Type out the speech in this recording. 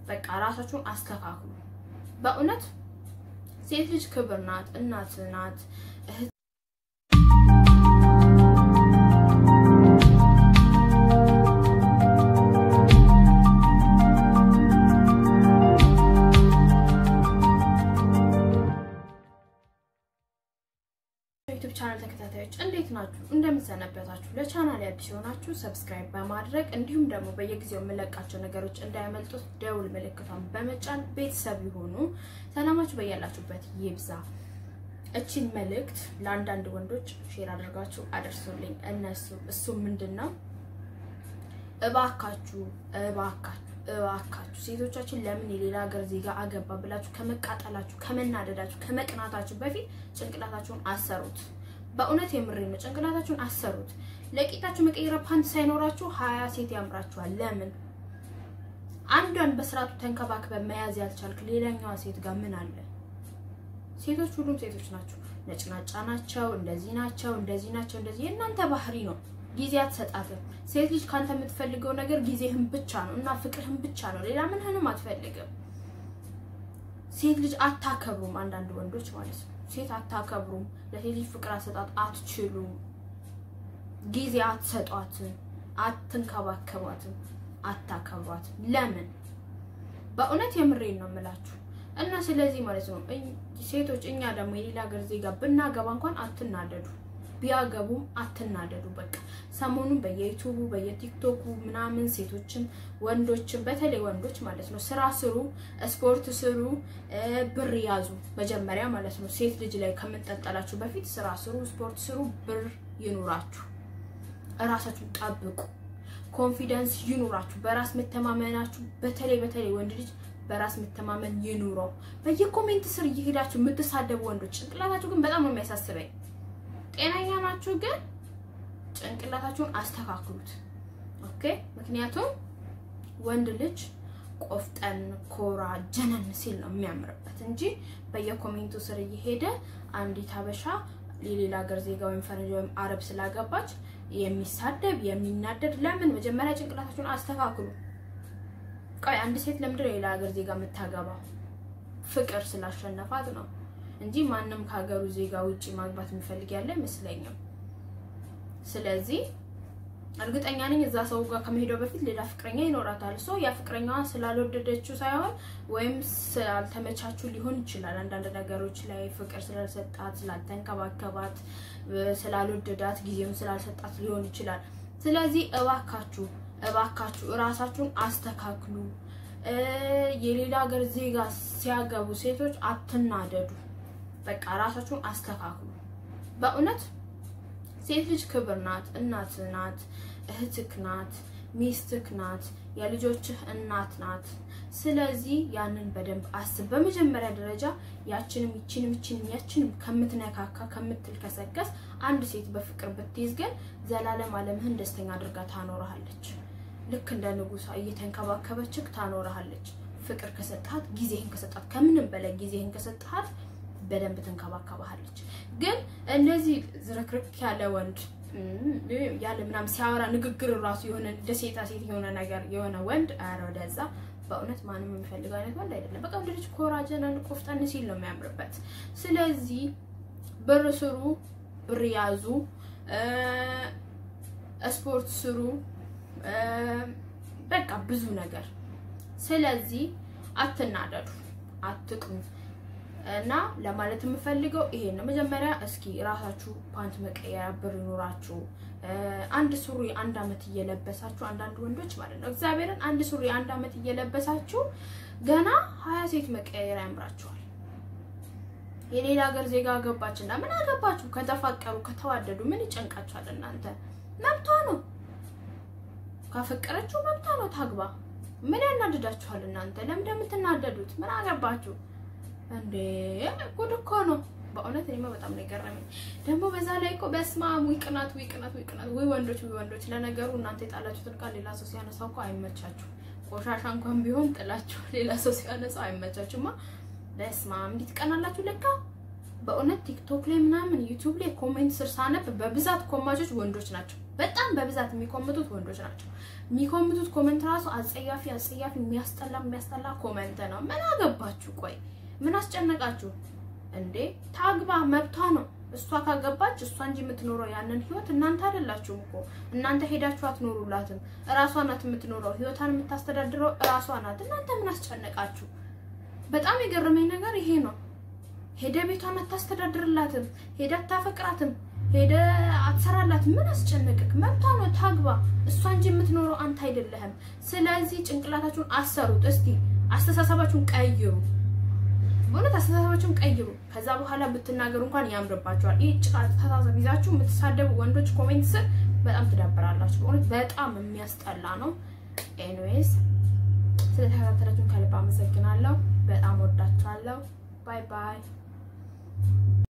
በቃ ራሳችሁን አስተካክሉ። በእውነት ሴት ልጅ ክብር ናት፣ እናት ናት፣ እህት ዩቲዩብ ቻናል ተከታታዮች እንዴት ናችሁ? እንደምትሰነበታችሁ። ለቻናል አዲስ የሆናችሁ ሰብስክራይብ በማድረግ እንዲሁም ደግሞ በየጊዜው የምለቃቸው ነገሮች እንዳያመልጡት ደውል ምልክቷን በመጫን ቤተሰብ ይሆኑ። ሰላማችሁ በያላችሁበት ይብዛ። እቺን መልእክት ለአንዳንድ ወንዶች ሼር አድርጋችሁ አደርሱልኝ። እነሱ እሱ ምንድን ነው? እባካችሁ እባካችሁ እባካችሁ ሴቶቻችን ለምን የሌላ ሀገር ዜጋ አገባ ብላችሁ ከመቃጠላችሁ፣ ከመናደዳችሁ፣ ከመቅናታችሁ በፊት ጭንቅላታችሁን አሰሩት። በእውነት የምሬ ነው። ጭንቅላታችሁን አሰሩት። ለቂጣችሁ መቀየሪያ ፓንት ሳይኖራችሁ ሀያ ሴት ያምራችኋል። ለምን አንዷን በስርዓቱ ተንከባክበ መያዝ ያልቻልክ ሌላኛዋ ሴት ጋር ምን አለ? ሴቶች ሁሉም ሴቶች ናቸው። ነጭናጫ ናቸው፣ እንደዚህ ናቸው፣ እንደዚህ ናቸው፣ እንደዚህ የእናንተ ባህሪ ነው። ጊዜ አትሰጣትም። ሴት ልጅ ካንተ የምትፈልገው ነገር ጊዜህን ብቻ ነው እና ፍቅርህን ብቻ ነው። ሌላ ምንህንም አትፈልግም። ሴት ልጅ አታከብሩም። አንዳንድ ወንዶች ማለት ነው። ሴት አታከብሩም። ለሴት ልጅ ፍቅር አሰጣጥ አትችሉም። ጊዜ አትሰጧትም፣ አትንከባከቧትም፣ አታከብሯትም። ለምን? በእውነት የምሬን ነው የምላችሁ እና ስለዚህ ማለት ነው ሴቶች እኛ ደግሞ የሌላ ሀገር ዜጋ ብናገባ እንኳን አትናደዱ ቢያገቡም አትናደዱ። በቃ ሰሞኑን በየዩቱቡ በየቲክቶኩ ምናምን ሴቶችን ወንዶችን በተለይ ወንዶች ማለት ነው ስራ ስሩ፣ ስፖርት ስሩ፣ ብር ያዙ መጀመሪያ ማለት ነው። ሴት ልጅ ላይ ከምንጠጠላችሁ በፊት ስራ ስሩ፣ ስፖርት ስሩ፣ ብር ይኑራችሁ፣ እራሳችሁን ጠብቁ፣ ኮንፊደንስ ይኑራችሁ፣ በራስ መተማመናችሁ በተለይ በተለይ ወንድ ልጅ በራስ መተማመን ይኑረው። በየኮሜንት ስር እየሄዳችሁ የምትሳደቡ ወንዶች ጭንቅላታችሁ ግን በጣም ነው የሚያሳስበኝ። ጤነኛ ናችሁ ግን ጭንቅላታችሁን አስተካክሉት። ኦኬ። ምክንያቱም ወንድ ልጅ ቆፍጠን፣ ኮራ፣ ጀነን ሲል ነው የሚያምርበት እንጂ በየኮሜንቱ ስር እየሄደ አንዲት ሀበሻ የሌላ ሀገር ዜጋ ወይም ፈረንጅ ወይም አረብ ስላገባች የሚሳደብ የሚናደድ ለምን? መጀመሪያ ጭንቅላታችሁን አስተካክሉ። ቆይ አንድ ሴት ለምንድን ነው የሌላ ሀገር ዜጋ የምታገባው? ፍቅር ስላሸነፋት ነው እንጂ ማንም ከሀገሩ ዜጋ ውጪ ማግባት የሚፈልግ ያለ አይመስለኝም። ስለዚህ እርግጠኛ ነኝ እዛ ሰው ጋር ከመሄደው በፊት ሌላ ፍቅረኛ ይኖራታል። ሶ ያ ፍቅረኛዋ ስላልወደደችው ሳይሆን ወይም ስላልተመቻችሁ ሊሆን ይችላል። አንዳንድ ነገሮች ላይ ፍቅር ስላልሰጣት፣ ስላልተንከባከባት፣ ስላልወደዳት፣ ጊዜውን ስላልሰጣት ሊሆን ይችላል። ስለዚህ እባካችሁ እባካችሁ እራሳችሁን አስተካክሉ። የሌላ ሀገር ዜጋ ሲያገቡ ሴቶች አትናደዱ። በቃ ራሳችሁን አስተካክሉ። በእውነት ሴት ልጅ ክብር ናት፣ እናት ናት፣ እህትክ ናት፣ ሚስትክ ናት፣ የልጆችህ እናት ናት። ስለዚህ ያንን በደንብ አስብ። በመጀመሪያ ደረጃ ያችንም ይችንም ይችንም ያችንም ከምትነካካ ከምትልከሰከስ አንድ ሴት በፍቅር ብትይዝ ግን ዘላለም ዓለምህን ደስተኛ አድርጋ ታኖርሃለች። ልክ እንደ ንጉሷ እየተንከባከበችክ ታኖርሃለች። ፍቅር ከሰጣት ጊዜህን ከሰጣት ከምንም በላይ ጊዜህን ከሰጣት በደንብ ትንከባከባሃለች። ግን እንደዚህ ዝርክርክ ያለ ወንድ ያለ ምናምን ሲያወራ ንግግር ራሱ የሆነ እንደ ሴታ ሴት የሆነ ነገር የሆነ ወንድ ኧረ ወደዛ በእውነት ማንም የሚፈልገው አይነት ወንድ አይደለም። በቃ ወንድ ልጅ ኮራጀናን ቆፍጠን ሲል ነው የሚያምርበት። ስለዚህ ብር ስሩ፣ ብር ያዙ፣ ስፖርት ስሩ፣ በቃ ብዙ ነገር። ስለዚህ አትናደዱ፣ አትቅኑ። እና ለማለት የምፈልገው ይሄን ነው። መጀመሪያ እስኪ ራሳችሁ ፓንት መቀየሪያ ብር ይኖራችሁ። አንድ ሱሪ አንድ አመት እየለበሳችሁ አንዳንድ ወንዶች ማለት ነው እግዚአብሔርን አንድ ሱሪ አንድ አመት እየለበሳችሁ ገና ሀያ ሴት መቀየሪያ ያምራችኋል። የሌላ ሀገር ዜጋ ገባችና ምን አገባችሁ? ከተፋቀሩ ከተዋደዱ ምን ይጨንቃችኋል? እናንተ መብቷ ነው። ካፈቀረችው መብቷ ነው ታግባ። ምን ያናድዳችኋል? እናንተ ለምን እንደምትናደዱት ምን አገባችሁ? እንዴ ጉድ እኮ ነው በእውነት እኔማ በጣም ነው የገረመኝ። ደግሞ በዛ ላይ እኮ በስመ አብ ዊ ቅናት ዊ ቅናት ዊ ቅናት ወይ ወንዶች ዊ ወንዶች። ለነገሩ እናንተ የጣላችሁትን ቃል ሌላ ሰው ሲያነሳው እኮ አይመቻችሁ። ቆሻሻ እንኳን ቢሆን ጥላችሁ ሌላ ሰው ሲያነሳው አይመቻችሁማ። በስመ አብ እንዴት ቀናላችሁ ለካ። በእውነት ቲክቶክ ላይ ምናምን ዩቲዩብ ላይ ኮሜንት ስር ሳነብ በብዛት ኮማቾች ወንዶች ናቸው። በጣም በብዛት የሚኮምቱት ወንዶች ናቸው። የሚኮምቱት ኮመንት ራሱ አጸያፊ አጸያፊ የሚያስጠላ የሚያስጠላ ኮመንት ነው። ምን አገባችሁ? ቆይ ምን አስጨነቃችሁ እንዴ? ታግባ መብቷ ነው። እሷ ካገባች እሷ እንጂ የምትኖረው ያንን ህይወት እናንተ አይደላችሁም እኮ እናንተ ሄዳችሁ አትኖሩላትም። እራሷ ናት የምትኖረው፣ ህይወቷን የምታስተዳድረው እራሷ ናት። እናንተ ምን አስጨነቃችሁ? በጣም የገረመኝ ነገር ይሄ ነው። ሄደ ቤቷን አታስተዳድርላትም፣ ሄደ አታፈቅራትም፣ ሄደ አትሰራላት። ምን አስጨነቅክ? መብቷ ነው፣ ታግባ። እሷ እንጂ የምትኖረው አንተ አይደለህም። ስለዚህ ጭንቅላታችሁን አሰሩት። እስቲ አስተሳሰባችሁን ቀይሩ። በእውነት አስተሳሰባችሁን ቀይሩ። ከዛ በኋላ ብትናገሩ እንኳን ያምርባችኋል። ይህ ጭቃ አስተሳሰብ ይዛችሁ የምትሳደቡ ወንዶች ኮሜንት ስር በጣም ትዳበራላችሁ። በእውነት በጣም የሚያስጠላ ነው። ኤኒዌይስ ስለተከታተላችሁን ከልብ አመሰግናለሁ። በጣም ወዳችኋለሁ። ባይ ባይ